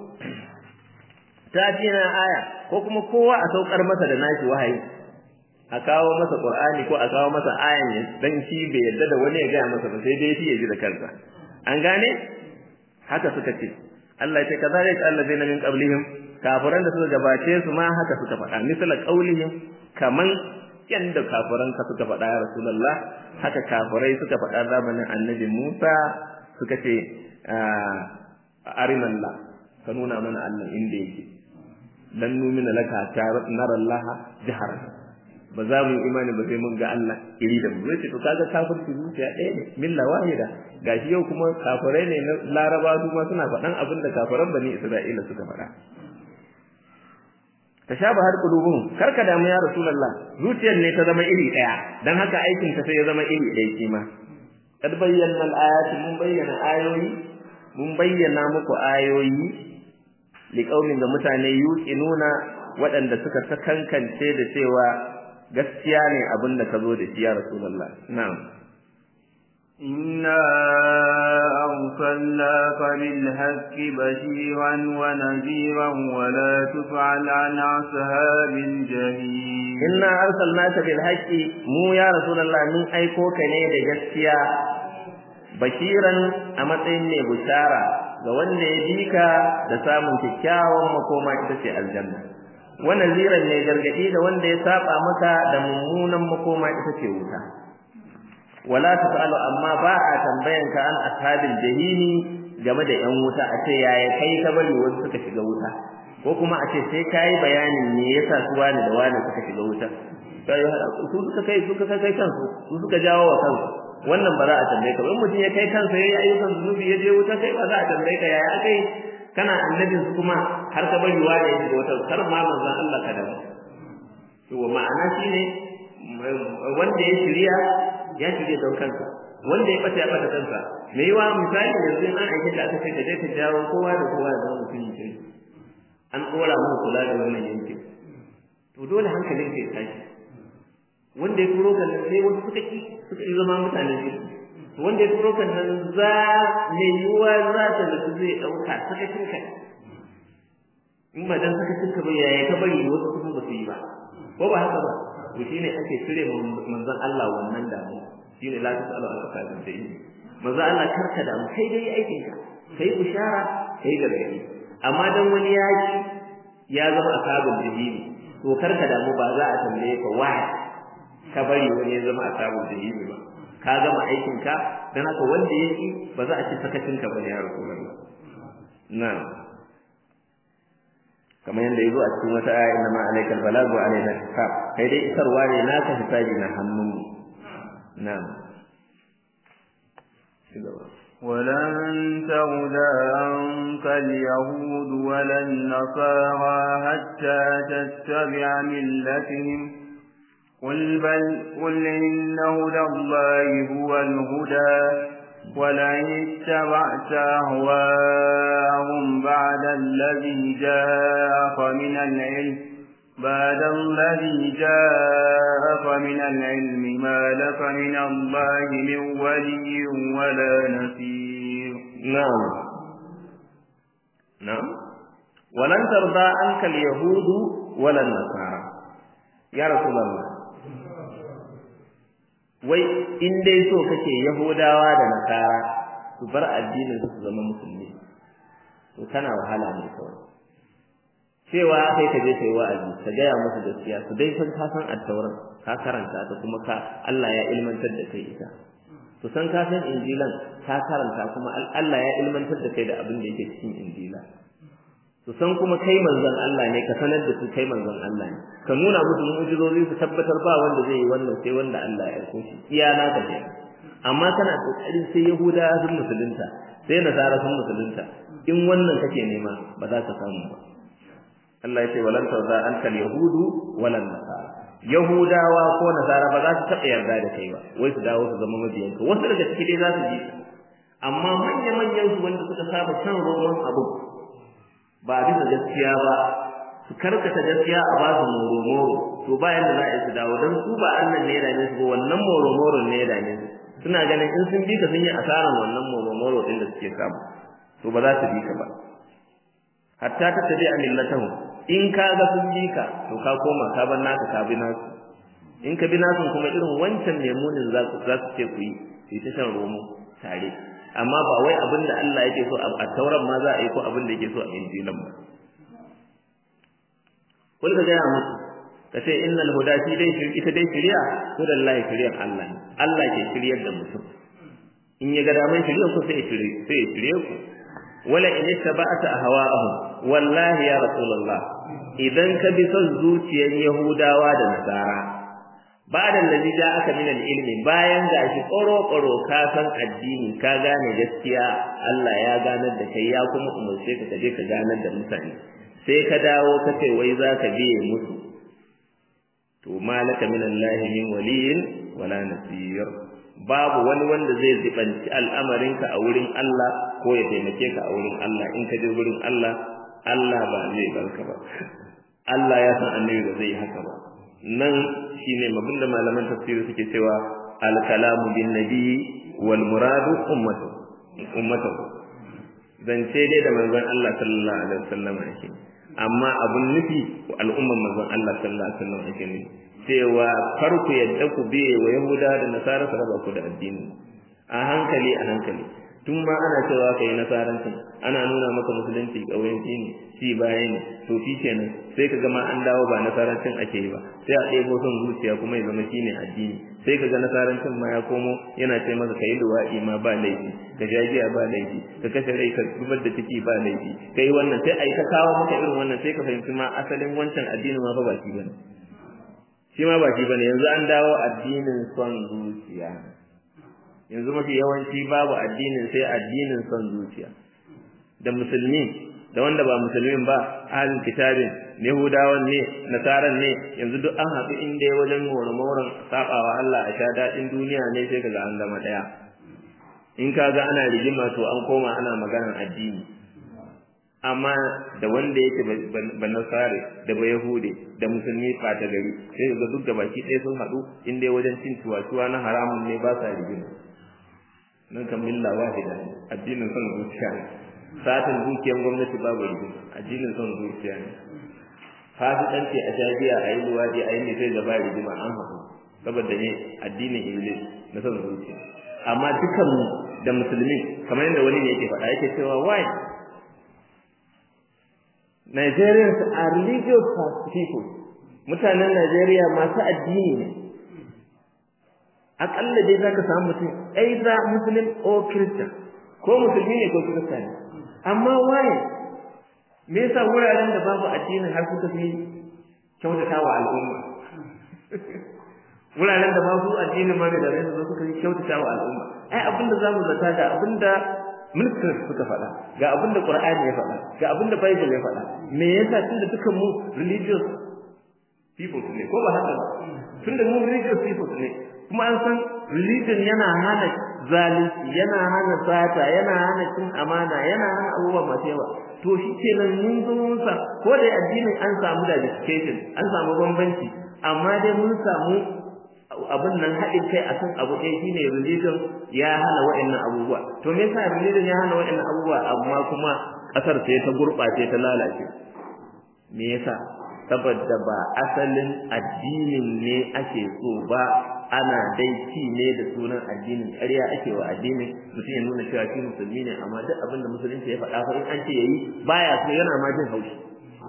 ta tina aya ko kuma kowa a saukar masa da nashi wahayi a kawo masa Qur'ani ko a kawo masa ayan dan shi bai yarda da wani ya ga masa ba sai dai shi ya ji da kansa an gane haka suka ce Allah ya ce kazalika allazina min qablihim kafiran da suka gabace su ma haka suka faɗa misala qaulihim kaman yanda kafiran ka suka faɗa ya rasulullah haka kafirai suka faɗa zamanin annabi Musa suka ce arinallah ka nuna mana Allah inda yake dan numina laka ta narallaha jaharan ba za mu yi imani ba sai mun ga Allah iri da mu zai ce to kaga kafirci zuciya ɗaya ne milla wahida gashi yau kuma kafirai ne na Laraba su ma suna faɗan abin da kafiran bani Isra'ila suka faɗa tashabahar qulubuhum karka damu ya rasulullah zuciyar ne ta zama iri ɗaya dan haka aikin ta sai ya zama iri ɗaya shi ma kad bayyana al-ayati mun bayyana ayoyi mun bayyana muku ayoyi liqaumin da mutane yuqinuna waɗanda suka sakankance da cewa gaskiya ne abin da ka zo da shi ya rasulullah na'am إنا أرسلناك بالحق بشيرا ونذيرا ولا تفعل عن أصحاب الجحيم إنا أرسلناك بالحق مو يا رسول الله من أيكوك نيد جسيا بشيرا أمتين بشارة ga wanda ya bi ka da samun kyakkyawan makoma ita ce aljanna wa naziran ne gargadi da wanda ya saba maka da mummunan makoma ita ce wuta wala tasalu amma ba a tambayan ka an ashabil jahimi game da yan wuta a ce yaya kai ka bari wasu suka shiga wuta ko kuma a ce sai kai bayanin me yasa su wani da wani suka shiga wuta kai su suka kai suka kai kansu su suka jawo wa kansu wannan ba za a tambaye ka in mutum ya kai kansa yayi ayyukan zunubi ya je wuta kai ba za a tambaye ka yaya akai kana annabin su kuma har ka bari wani ya shiga wata kar ma manzon Allah ka dawo to ma'ana shine wanda ya shirya ya shirya don kansa wanda ya bata ya bata kansa me yiwa misali yanzu in an aike da aka ce ka je ka jawo kowa da kowa da zama mutum ya an tsora mu kula da wannan yankin to dole hankalin ka ya tashi wanda ya turo kan nan sai wasu suka ki suka yi zama mutanen kirki to wanda ya turo kan nan za mai yiwuwa za ta da su zai ɗauka sakacin ka in ba dan sakacin ka ba yaya ka bari wasu kuma ba su yi ba ko ba haka ba to shine ake cire manzon Allah wannan damu shine la tasalu al asabin da yi manzon Allah karka da mu kai dai aikin ka kai bishara kai gargadi amma dan wani yaki ya zama asabul jahili to karka da mu ba za a tambaye ka why ka bari wani ya zama asabul jahili ba ka gama aikin ka dan haka wanda yake ba za a ci sakacin ka ba ya rasulullah na'am kamar yadda yazo a cikin wata aya inna ma alaikal balagu alaina hisab kai dai isarwa ne naka hisabi na hannun na'am ولن تغدى عنك اليهود ولا النصارى حتى تتبع ملتهم قل بل قل إن هدى الله هو الهدى ولئن اتبعت أهواءهم بعد الذي جاءك من العلم بعد الذي جاءك من العلم ما لك من الله من ولي ولا نصير نعم نعم ولن ترضى عنك اليهود ولا النصارى يا رسول الله wai in dai so kake yahudawa da nasara su bar addinin su zama musulmi to kana wahala ne kawai cewa kai ka je kai wa'azi ka gaya musu gaskiya su dai san ka san attauran ka karanta ta kuma ka Allah ya ilmantar da kai ita su san ka san injilan ka karanta kuma Allah ya ilmantar da kai da abin da yake cikin injila su san kuma kai manzon Allah ne ka sanar da su kai manzon Allah ne ka nuna musu mu'jizozi su tabbatar ba wanda zai yi wannan sai wanda Allah ya aiko shi iya na ka ne amma kana kokarin sai yahuda sun musulunta sai nasara sun musulunta in wannan kake nema ba za ka samu ba Allah ya ce walan tawza ankal yahudu walan nasara yahudawa ko nasara ba za su taɓa yarda da kai ba wai su dawo su zama mabiyanka wasu daga ciki dai za su ji amma manya-manyan su wanda suka saba shan roman abu ba bisa gaskiya ba su karkata gaskiya a ba su moro-moro to ba yanda za a yi su dawo don su ba Allah ne ya dame su ba wannan moro-moro ne ya dame su suna ganin in sun bi ka sun yi asaran wannan moro-moro din da suke samu to ba za su bi ka ba hatta ta tabi a millatahu in ka ga sun bi ka to ka koma ka bar naka ka bi nasu in ka bi nasu kuma irin wancan lemunin za su za su ce ku yi sai ta shan romo tare amma ba wai abin da Allah yake so a tauran ma za a yi ko abin da yake so a injilan ba kul ka gaya musu ka ce innal huda shi dai ita dai shari'a hudan lahi shari'ar Allah ne Allah ke shiryar da mutum in ya ga daman shari'ar ku sai shirye sai shirye ku wala in ittaba'ta ahwa'ahum wallahi ya rasulullah idan ka bi son zuciyar yahudawa da nasara ba'da allazi ja'aka min al-ilmi bayan gashi ƙoro-ƙoro ka san addini ka gane gaskiya Allah ya ganar da kai ya kuma umarce ka kaje ka ganar da mutane sai ka dawo ka ce wai za ka biye musu to malaka min Allah min waliyin wala nasir babu wani wanda zai zibanci al'amarinka a wurin Allah ko ya taimake ka a wurin Allah in ka je wurin Allah Allah ba zai barka ba Allah ya san annabi ba zai haka ba nan shine mabin da malaman tafsiri suke cewa al-kalamu bin nabi wal muradu ummatu ummatu zance dai da manzon Allah sallallahu alaihi wasallam yake amma abun nufi al'umman manzon Allah sallallahu alaihi wasallam yake ne cewa kar ku yadda ku biye wa yahuda da nasara su raba ku da addini a hankali a hankali tun ma ana cewa kai nasarancin ana nuna maka musulunci kauyanci ne shi baya ne to shi kenan sai ka ma an dawo ba nasarancin ake yi ba sai a ɗebo son zuciya kuma ya zama shine addini sai ka ga nasarancin ma ya komo yana ce maka kai luwaɗi ma ba laifi ka jagiya ba laifi ka kashe rai ka zubar da ciki ba laifi kai wannan sai a yi ta kawo maka irin wannan sai ka fahimci ma asalin wancan addinin ma fa ba shi bane shi ma ba shi bane yanzu an dawo addinin son zuciya yanzu mafi yawanci babu addinin sai addinin son zuciya da musulmi da wanda ba musulmin ba ahlul kitabin yahudawan ne nasaran ne yanzu duk an haɗu inda wajen moran sabawa Allah a sha daɗin duniya ne sai kaga an zama ɗaya in kaga ana rigima to an koma ana maganar addini amma da wanda yake ba nasare da ba yahude da musulmi ɓata gari sai ga duk da baki ɗaya sun haɗu in dai wajen cin tuwa na haramun ne ba sa rigima nan kan milla wahida ne addinin son zuciya ne satin dukiyar gwamnati babu rigima addinin son zuciya ne fasikanci a shagiya a yi luwaɗi a yi ne sai gaba rigima an haɗu saboda ne addinin iblis na son zuciya amma dukan da musulmi kamar yadda wani ne yake faɗa yake cewa why Nigerians are religious people. Mutanen Najeriya masu addini ne. Aƙalla dai za ka samu mutum either Muslim or Christian. Ko musulmi ne ko Kirista ne. Amma waye? Me yasa wuraren da babu addinin har suka fi kyautata wa al'umma? Wuraren da babu addinin ma da rai suka fi kyautata wa al'umma. Ai abinda za mu zata da abinda ministers suka faɗa ga abin da Qur'ani ya faɗa ga abin da Bible ya faɗa me yasa tunda dukan mu religious people ne ko ba haka ba tunda mu religious people ne kuma an san religion yana hana zalunci yana hana sata yana hana cin amana yana hana abubuwa masu yawa to shi kenan mun zo mun sa ko da addinin an samu diversification an samu bambanci amma dai mun samu abin nan haɗin kai a kan abu ɗaya shine religion ya hana wa'annan abubuwa to me yasa religion ya hana wa'annan abubuwa amma kuma ƙasar sai ta gurɓace ta lalace me yasa saboda ba asalin addinin ne ake so ba ana dai ci ne da sunan addinin ƙarya ake wa addinin mutum ya nuna cewa shi musulmi ne amma duk abin da musulunci ya faɗa fa in an ce yayi baya so yana ma jin haushi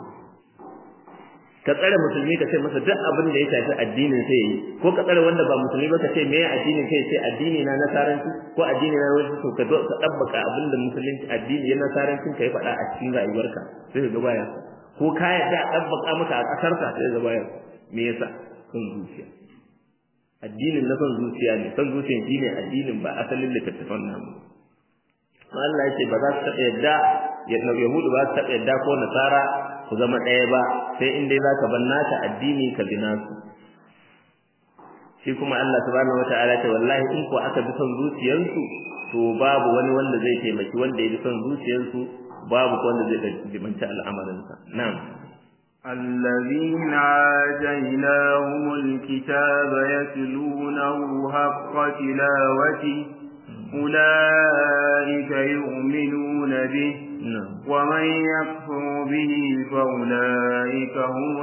ka tsare musulmi ka ce masa duk abin da ya shafi addinin sai yi ko ka tsare wanda ba musulmi ba ka ce me addinin kai sai addini na nasaranci ko addini na wani to ka ka dabbaka abin da musulunci addini ya nasarancin ka ya faɗa a cikin rayuwarka sai ka ga baya ko ka yarda a dabbaka maka a ƙasar ka sai ga baya me yasa son zuciya addinin na son zuciya ne son zuciya shine addinin ba asalin littattafan namu Allah ya ce ba za su taɓa yadda Yahudu ba su taɓa yadda ko Nasara ku zama ɗaya ba sai in dai zaka bar naka addini ka bi nasu shi kuma Allah subhanahu wataala ce wallahi in ko aka bi son zuciyarsu to babu wani wanda zai taimaki wanda ya bi son zuciyarsu babu wanda zai jibanci al'amarinsa na'am الذين آتيناهم الكتاب يتلونه حق تلاوته أولئك يؤمنون به ومن يكفر به فأولئك هم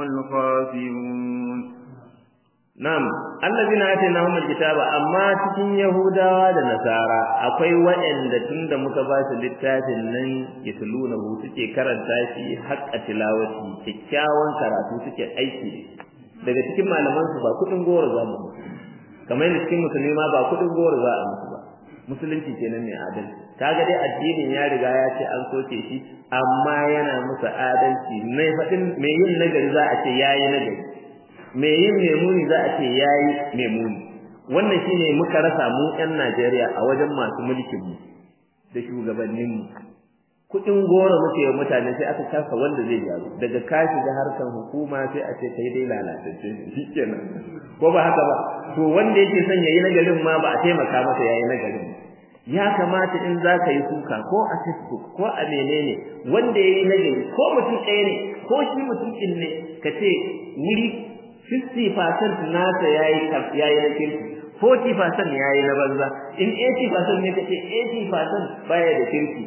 الخاسرون Na'am, allazina atainahum alkitaba amma cikin Yahudawa da Nasara akwai waɗanda tunda muka ba su littafin nan yatluna hu suke karanta shi haqqa tilawati kikkiawan karatu suke aiki daga cikin malaman su ba kudin goro za mu kamar yadda cikin musulmi ma ba kudin goro za a musu ba musulunci kenan ne adalci kaga dai addinin ya riga ya ce an soke shi amma yana musu adalci mai faɗin mai yin nagari za a ce yayi nagari mai yin memuni za a ce yayi memuni wannan shine muka rasa mu ƴan Najeriya a wajen masu mulkin mu da shugabannin mu kudin goro muke wa mutane sai aka kasa wanda zai gyaru daga ka shiga harkan hukuma sai a ce kai dai lalatacce shikenan ko ba haka ba to wanda yake son yayi nagarin ma ba a taimaka masa yayi nagarin ya kamata in za ka yi kuka ko a facebook ko a menene wanda ya yi nagari ko mutum ɗaya ne ko shi mutum ɗin ne ka ce wuri 50% nasa ya yi na kirki 40% ya yi na banza in 80% ne ka ce 80% baya da kirki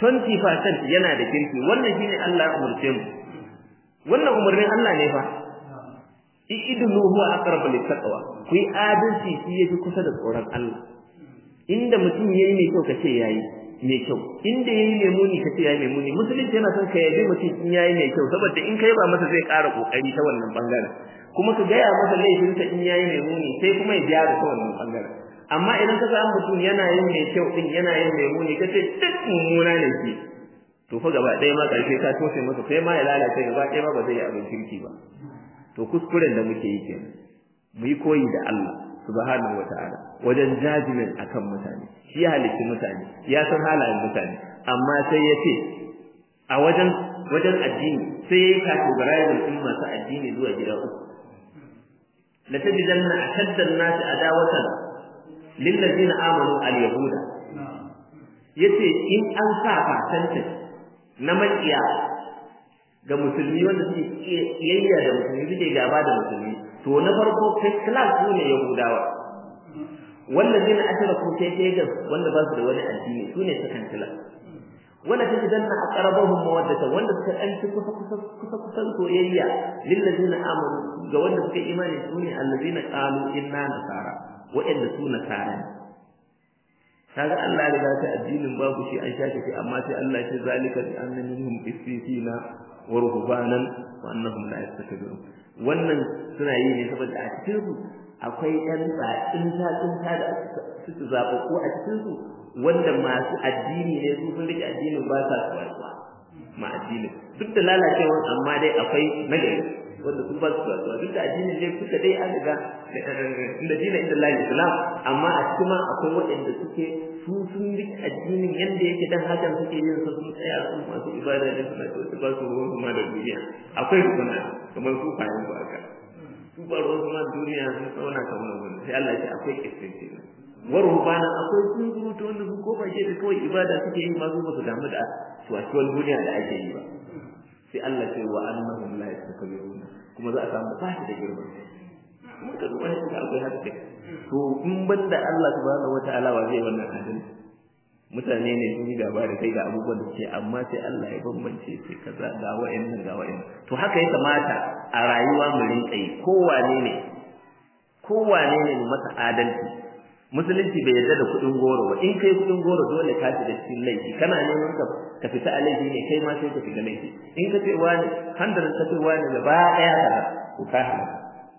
20% yana da kirki wannan shine Allah ya umurce mu wannan umurnin Allah ne fa idunu huwa aqrabu littaqwa ku yi adalci shi yafi kusa da tsoron Allah inda mutum yayi mai kyau kace yayi mai kyau inda yayi mai muni kace yayi mai muni musulunci yana son ka yabi mutum in yayi mai kyau saboda in kai ba masa zai ƙara kokari ta wannan bangaren kuma ka gaya masa laifinsa in yayi mai muni sai kuma ya gyara ta wannan bangaren amma idan ka samu mutum yana yin mai kyau din yana yin mai muni kace duk mummuna ne shi to fa gaba ɗaya ma ƙarshe ka toshe masa sai ma ya lalace gaba ɗaya ma ba zai yi abin kirki ba to kuskuren da muke yi kenan mu yi koyi da Allah subhanahu wata'ala wajen jajimin akan mutane shi ya halitti mutane ya san halayen mutane amma sai ya ce a wajen wajen addini sai yayi categorizing din masu addini zuwa gida uku la tajidanna ashadda an-nas adawatan lil ladina amanu al-yahuda yace in an sa fatanta na makiya ga musulmi wanda suke kiyayya da musulmi suke gaba da musulmi to na farko kai class su ne yahudawa wallazina ashraku kai kai ga wanda ba su da wani addini su ne second class wala tajidanna aqrabahum mawaddatan wanda suka dan ci kusa kusa kusa kusan soyayya lil ladina amanu ga wanda suka imani su ne allazina qalu inna nasara wa'anda su nasara ne kaga Allah ya riga ta addinin babu shi an shake shi amma sai Allah ya ce zalika bi anna minhum qissina wa ruhbanan wa annahum la yastakbirun wannan suna yi ne saboda a cikin su akwai ɗan tsakin ta tsinta da suka zaɓa ko a cikin su wanda masu addini ne su sun rike addinin ba sa tsuwa ma addinin duk da lalacewa amma dai akwai nagari wanda su ba su tsuwa duk da addinin ne kuka dai an riga inda dina inda Allah Islam amma a cikin ma akwai waɗanda suke su sun rike addinin yanda yake dan hakan suke yin sa sun tsaya su masu ibada ne suna ce ba su ruwan kuma da duniya akwai kuma kamar su fayin ba haka su ba ruwan kuma duniya sun tsauna kamar wani sai Allah ya ce akwai kistinci warhubana akwai sun gurutu wanda su ko bace da kawai ibada suke yi ma su ba su damu da tuwatuwar duniya da ake yi ba sai Allah ce wa annahum la yastakbiruna kuma za a samu ba shi da girman kuma ka duba shi akwai haka to in banda Allah subhanahu wataala wa zai wannan adalci mutane ne sun yi gaba da kai ga abubuwan da suke amma sai Allah ya bambance sai kaza ga wa'annan ga wa'annan to haka ya kamata a rayuwa mu rinka yi kowane ne kowane ne masa adalci musulunci bai yarda da kuɗin goro ba in kai kuɗin goro dole ka shiga cikin laifi kana neman ka ka fita a laifi ne kai ma sai ka shiga laifi in ka ce wani handar ka ce wani gaba ɗaya ka ku ka halaka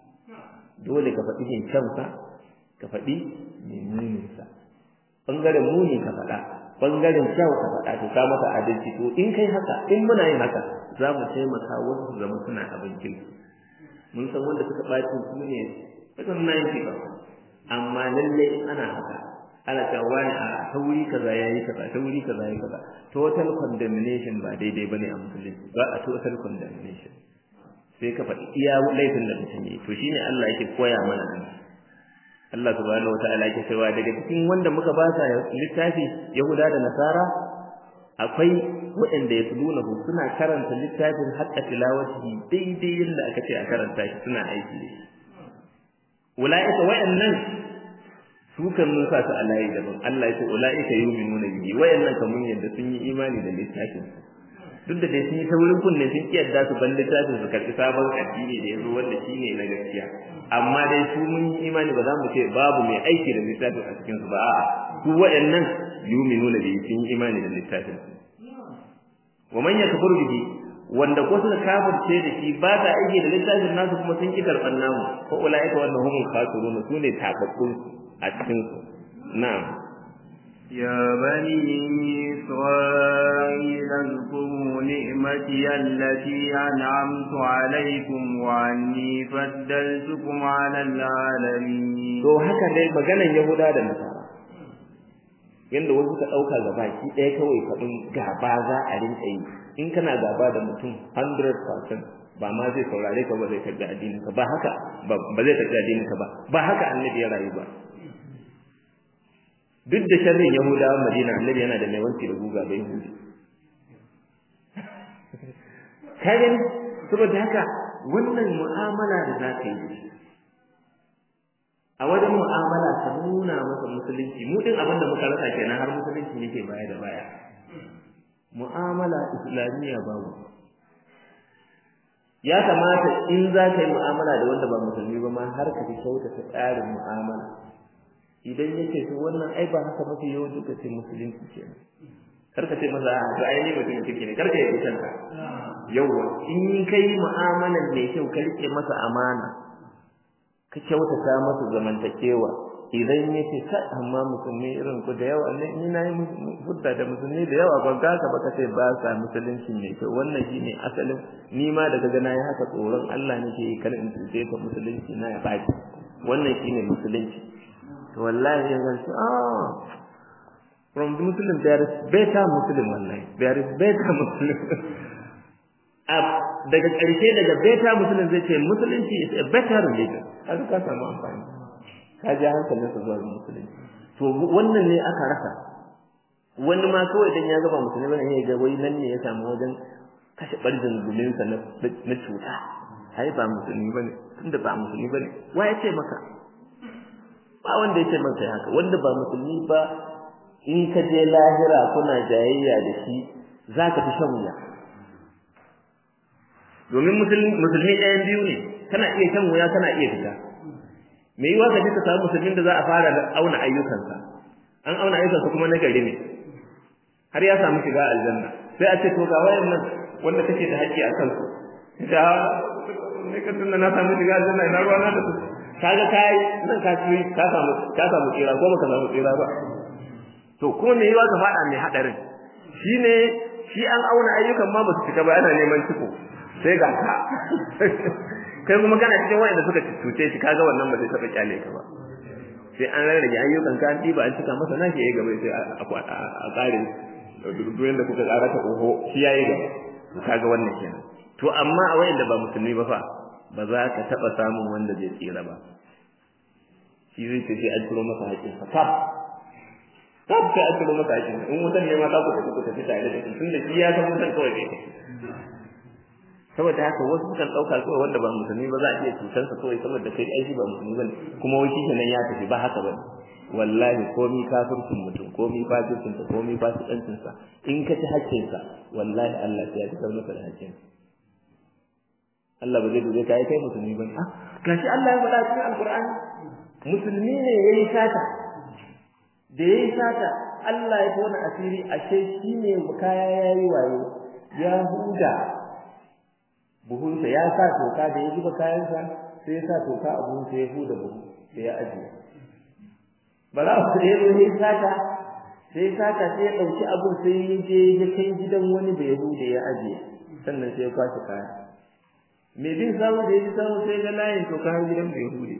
dole ka faɗi jin kansa ka faɗi muninsa ɓangaren muni ka faɗa ɓangaren kyau ka faɗa to ka maka adalci to in kai haka in muna yin haka za mu taimaka wasu su zama suna abin kirki mun san wanda suka ɓaci su ne kusan na yin ba amma lalle ana haka ana cewa wani a ta wuri kaza yayi kaza ta wuri kaza yayi kaza total condemnation ba daidai bane a musulunci ba a total condemnation sai ka faɗi iya laifin da mutum yi to shine Allah yake koya mana nan Allah subhanahu wataala yake cewa daga cikin wanda muka ba sa littafi Yahuda da Nasara akwai waɗanda ya tuluna suna karanta littafin haƙƙa tilawati daidai yadda aka ce a karanta shi suna aiki da shi ulaika wayannan su kan mun sa su alayi daban Allah ya ce ulaika yu'minuna bihi wayannan kamun yadda sun yi imani da littafin duk da dai sun yi taurin kunne sun ki yadda su ban littafin su karɓi sabon addini da yazo wanda shine na gaskiya amma dai su mun yi imani ba za mu ce babu mai aiki da littafin a cikin su ba a'a su wayannan yu'minuna bihi sun yi imani da littafin wa man yakfur bihi wanda ko suka kafirce da shi ba ta aiki da littafin nasu kuma sun ki karban namu ko ulaika wannan humul khasirun sune tababbun a cikin su na'am يا بني إسرائيل اذكروا نعمتي التي أنعمت عليكم وعني فضلتكم على العالمين to haka dai maganan Yahuda da Nasara yanda wasu ka dauka gaba ki ɗaya kawai faɗin gaba za a rinka yi in kana gaba da mutum 100% ba ma zai saurare ka ba zai karbi addinin ka ba haka ba zai karbi addinin ka ba ba haka annabi ya rayu ba duk da sharrin yahudawa madina annabi yana da mai wanki da guga bai yahudi ka gani saboda haka wannan mu'amala da za ka yi a wajen mu'amala ka nuna masa musulunci mu din abin da muka rasa kenan har musulunci yake baya da baya mu'amala islamiyya babu ya kamata in za ka yi mu'amala da wanda ba musulmi ba ma har ka fi kyautata tsarin mu'amala idan yake to wannan ai ba haka mafi yawan duka ce musulunci kenan kar ka ce masa a to ai ne mutum kike ne kar ka yi kanka yawa in kai mu'amalan mai kyau ka rike masa amana ka kyautata masa zamantakewa idan yake ka amma musulmi irin ku da yawa ne ni nayi hudda da musulmi da yawa ban ga ka ba kace ba sa musulunci ne to wannan shine asalin ni ma daga ga nayi haka tsoron Allah nake yi kar in tsaye ka musulunci na ya baki wannan shine musulunci to wallahi yanzu ce ah from the muslim there is better muslim wallahi there is better muslim daga ƙarshe daga beta musulun zai ce musulunci is a better religion haka ka samu amfani ka ja hankalin sa zuwa musulunci to wannan ne aka rasa wani ma kawai dan ya gaba musulmi bane ya ga wai nan ne ya samu wajen kashe barjin gulinsa na na cuta ai ba musulmi bane tunda ba musulmi bane wa ya ce maka ba wanda ya ce maka haka wanda ba musulmi ba in ka je lahira kuna jayayya da shi zaka fi shan wuya domin musulmi ɗayan biyu ne kana iya shan wuya kana iya fita me yiwa ka je ka samu musulmin da za a fara auna ayyukansa an auna ayyukansa kuma na gari ne har ya samu shiga aljanna sai a ce to ga wayannan wanda kake da haƙƙi a kansu da ne ka tunna na samu shiga aljanna ina ruwa na da su kaga kai nan ka ci ka samu ka samu tsira ko baka samu tsira ba to kuma me yiwa ka faɗa mai hadarin shine shi an auna ayyukan ma ba su cika ba ana neman ciko sai ga ka kai kuma kana cikin wanda suka cuce shi kaga wannan ba zai taba kyale ka ba sai an rarrage ayyukan ka ba an cika masa nashi yayi gaba sai a tsare duyen da kuka tsara ta oho shi yayi gaba kaga wannan kenan to amma a wayanda ba musulmi ba fa ba za ka taba samun wanda zai tsira ba shi zai ce sai an turo masa haƙin sa kaf kaf sai an turo masa haƙin in wutan ne ma ka ku tafi ku tafi tare da shi tunda shi ya san wutan kawai ne saboda haka wasu sukan ɗauka kawai wanda ba musulmi ba za a iya cutar sa kawai saboda kai aiki ba musulmi bane kuma wai shi nan ya tafi ba haka bane wallahi komi kafircin mutum komi fasircin sa komi fasikancin sa in ka ci haƙƙin sa wallahi Allah ya fitar maka da haƙƙin Allah ba zai dube ka kai musulmi bane ah gashi Allah ya faɗa cikin alqur'ani musulmi ne yayi sata da yayi sata Allah ya tona asiri ashe shine kaya yayi wayo ya huda buhunsa ya sa toka da ya zuba kayansa sai ya sa toka a buhunsa ya huda buhu sai ya ajiye bara ku da yazo ya saka sai saka sai ya dauki abun sai ya je ya kai gidan wani da ya hude ya ajiye sannan sai ya kwashi kaya me bin samu da ya samu sai ga layin toka har gidan da ya hude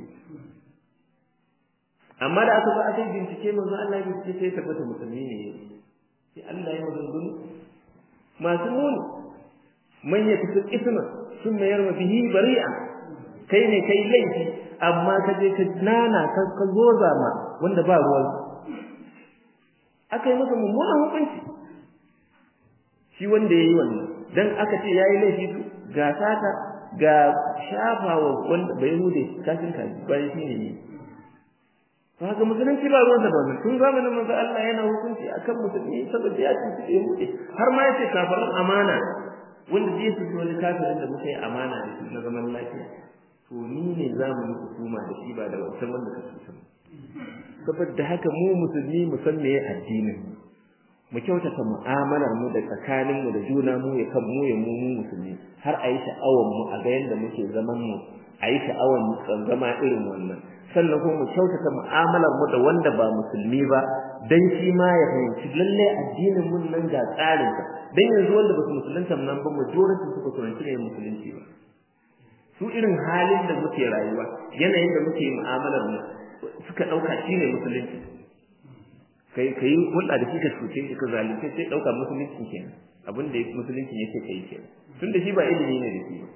amma da aka ba aka bincike manzo Allah ya bincike sai tabbata musulmi ne sai Allah ya maganganu masu muni man ya fi isma sun mayar ma bihi bari'a kai ne kai laifi amma ka je ka nana ka ka zoza ma wanda ba ruwan aka yi masa mummunan hukunci shi wanda yayi wannan dan aka ce yayi laifi ga sata ga shafawa wanda bai hude kashin kaji bayan shi ne to haka musulunci ba ruwan da ba tun zamanin manzo Allah yana hukunci akan musulmi saboda ya ci ya hude har ma yace kafaran amana wanda zai su wani kafirin da muka yi amana da shi na zaman lafiya to ni ne za mu yi hukuma da shi ba da wancan wanda ka cuta saboda haka mu musulmi mu san meye addinin mu kyautata mu'amalar mu da tsakanin mu da juna mu ya kan mu ya mu mu musulmi har a yi sha'awar mu a ga yadda muke zaman mu a yi sha'awar mu zama irin wannan sannan kuma mu kyautata mu'amalar mu da wanda ba musulmi ba dan shi ma ya fahimci lalle addinin mun nan ga tsarin sa dan yanzu wanda ba su musulunta nan ba majority suka fahimci ne musulunci ba su irin halin da muke rayuwa yanayin da muke mu'amalar mu suka dauka shine musulunci kai kai hulɗa da shi ka cuce shi ka zalunce sai dauka musulunci kenan abin da musulunci yake kai kenan tunda shi ba ilimi ne da shi ba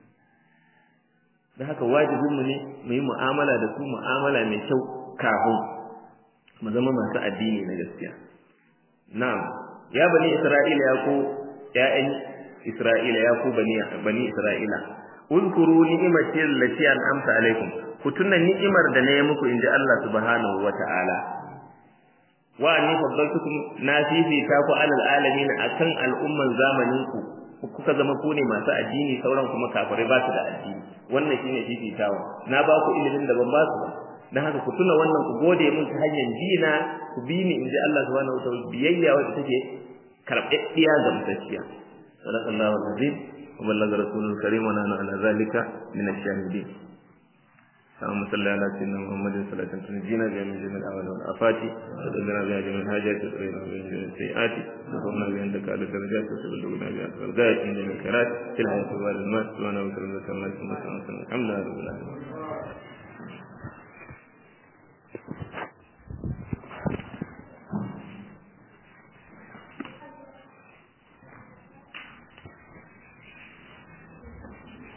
da haka wajibin mu ne mu yi mu'amala da su mu'amala mai kyau kafin mu zama masu addini na gaskiya na'am ya bani isra'ila ya ku ya'yan isra'ila ya ku bani bani isra'ila uzkuru ni'imati allati an'amta alaikum ku tuna ni'imar da na yi muku inji Allah subhanahu wata'ala wa anni faddaltukum na fifita ku alal alamin akan al'umman zamanin ku kuka zama ku ne masu addini sauran kuma kafirai ba su da addini wannan shine fifitawa na ba ku ilimin da ban ba su ba dan haka ku tuna wannan ku gode mun ta hanyar jina ku bi ni inji Allah subhanahu wa ta'ala biyayya wacce take karbabbiya ga mutacciya sallallahu alaihi wa ballaga rasulul karim wa nana ala zalika min ash-shahidin اللهم صل على سيدنا محمد صلاة تنجينا بها من جميع الأعمال والآفات وتدلنا بها جميع الحاجات وتقينا بها جميع السيئات وتقومنا بها عندك على الدرجات وتبلغنا بها الغايات من جميع الخيرات في الحياة والمات سبحانه وتعالى الحمد لله رب العالمين